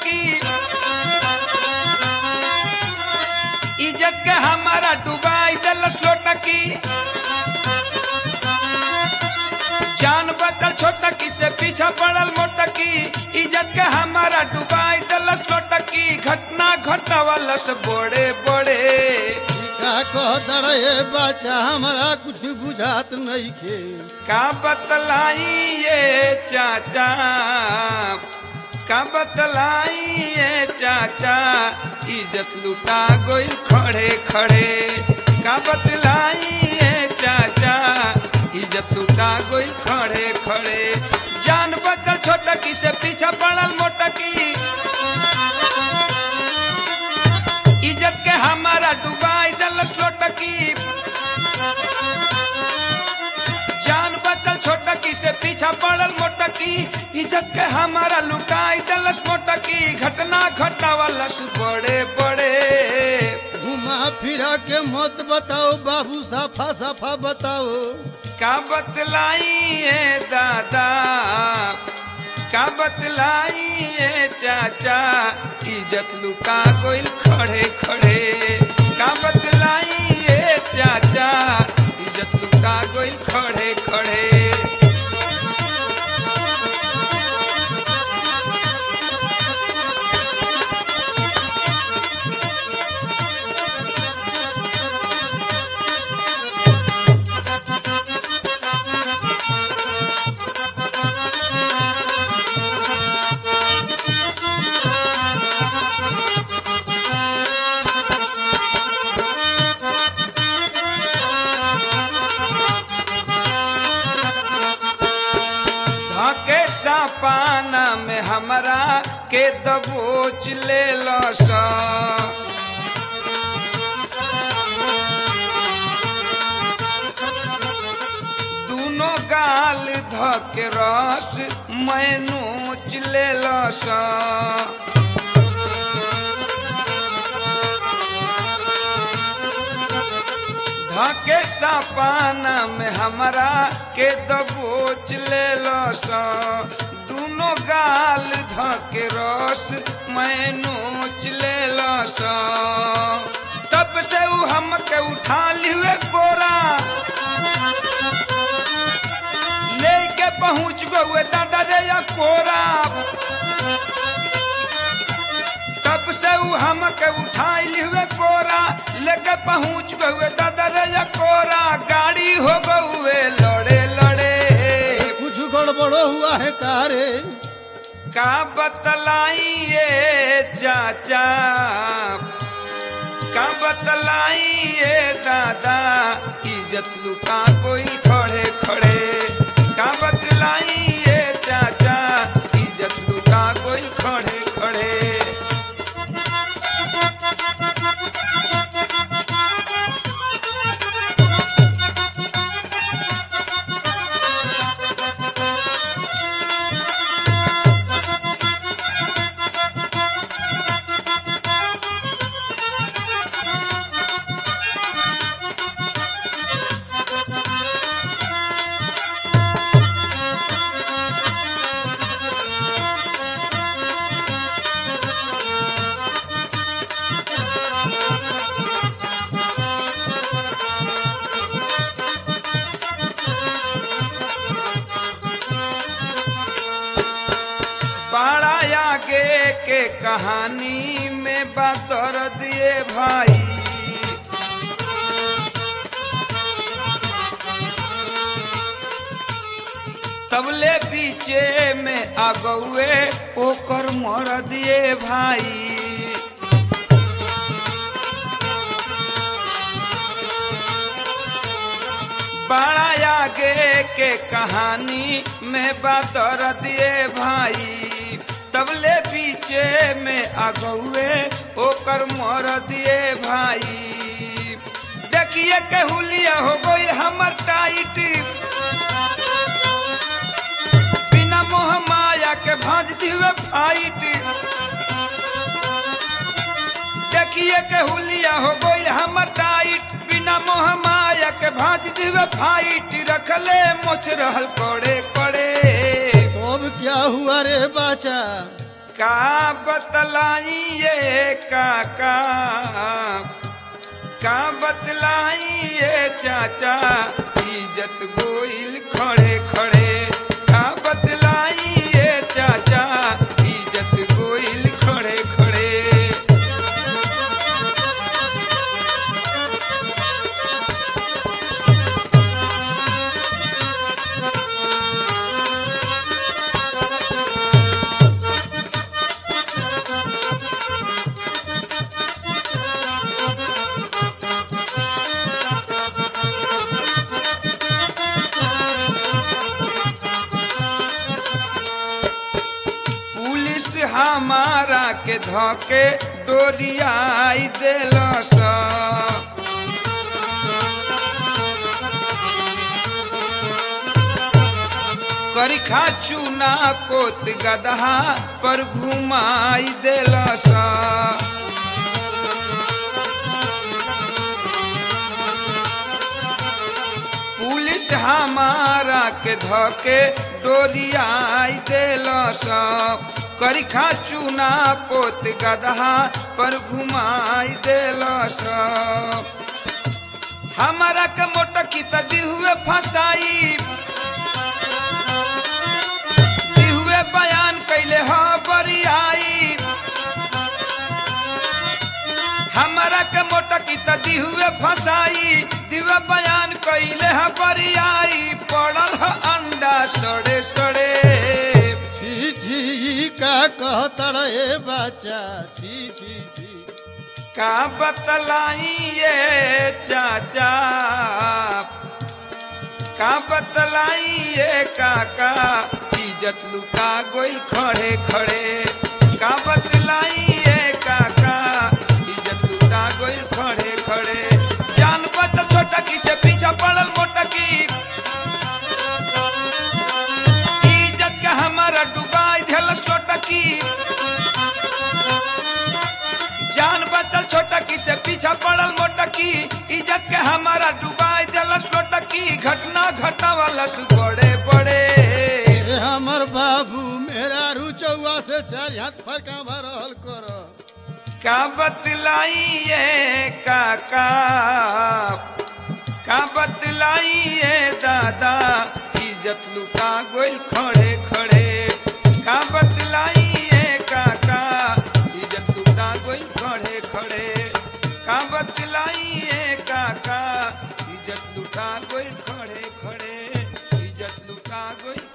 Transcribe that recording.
लोटकी इज्जत के हमारा डुबाई दिलस लोटकी जान बदल छोटकी से पीछा पड़ल मोटकी इज्जत के हमारा डुबाई दिलस लोटकी घटना घटवलस बड़े बड़े का कह दड़े बच्चा हमरा कुछ बुझात नहीं खे का बतलाई ये चाचा का बतलाई ये चाचा इज्जत लुटा गोइल खड़े खड़े का बतलाई ये चाचा इज्जत लुटा गोइल खड़े खड़े जान बचल छोटकी से पीछा पड़ल मोटकी इज्जत के हमारा डुबाई दलस लोटकी जान बदल छोटकी से पीछा पड़ल मोटकी इज्जत के हमारा लुटाई दलस मोटकी घटना घटावलस बड़े बड़े घुमा फिरा के मत बताओ बाबू साफा साफा बताओ का बतलाई है दादा का बतलाई है चाचा इज्जत लुटा गोइल खड़े खड़े का बतलाई है चाचा इज्जत लुटा गोइल खड़े खड़े धके पाना में हमरा के दबोच ले लस दूनो गाल धके रस मैं नोच ले लस धके पाना में हमरा के दबोच ले लस दूनो गाल धके रस मैं नोच ले लस तब से उ हमके उठा लिवे कोरा लेके पहुंच गए दादा रे या कोरा तब से उ हमके उठाई लिवे कोरा लेके पहुंच गए दादा रे या कोरा गाड़ी हो गए लड़े लड़े कुछ गड़बड़ो हुआ है कारे का बतलाई ये चाचा का बतलाई ये दादा इज्जत लुटा कोई खड़े खड़े का बतलाई ये चाचा इज्जत लुटा कोई खड़े खड़े बड़ा आगे के कहानी में बतर दिए भाई तबले पीछे में अगुए ओकर मर दिए भाई बड़ा आगे के कहानी में बतर दिए भाई तबले पीछे में अगुए ओकर मर दिए भाई देखिए के हुलिया हो गई हमर टाइट बिना मोह माया के भाज दिवे फाइट देखिए के हुलिया हो गई हमर टाइट बिना मोह माया के भाज दिवे फाइट रखले मोच रहल कोड़े कोड़े तो अब क्या हुआ रे बाचा का बतलाई ये काका का बतलाई ये चाचा इज्जत गोइल खड़े खड़े का बतलाई ये चाचा इज्जत गोइल खड़े खड़े पुलिस हमारा के धके डोरियाई देलस करिखा चूना कोत गदहा पर घुमाई देलस पुलिस हमारा के धके डोरियाई देलस करिखा चूना पोत गदहा पर घुमाई देलस हमारा के मोटकी त दिहुए फसाई दिहुए बयान कैले ह बरियाई हमारा के मोटकी त दिहुए फसाई दिवे बयान कैले ह बरियाई पड़ल ह अंडा सड़े सड़े छी छी का कहतर ए बच्चा छी छी छी का बतलाई ये चाचा का बतलाई ये काका इज्जत लुका गोइल खड़े खड़े का बतलाई ये काका इज्जत लुका गोइल खड़े खड़े जान बत छोटा की से पीछा पड़ल मोटा की इज्जत के हमारा डुबाई धल छोटा की जान बचल छोटा की से पीछा पड़ल मोटा की इज्जत के हमारा डुबाई दिलस छोटा की घटना घटा वाला बड़े बड़े ए हमर बाबू मेरा रुचौआ से चार हाथ फरका भरल कर का बतलाई ये काका का बतलाई ये दादा इज्जत लुटा गोइल खड़े खड़े का बतलाई ये काका इज्जत लुटा गोइल खड़े खड़े का बतलाई ये काका इज्जत लुटा गोइल खड़े खड़े इज्जत लुटा गोइल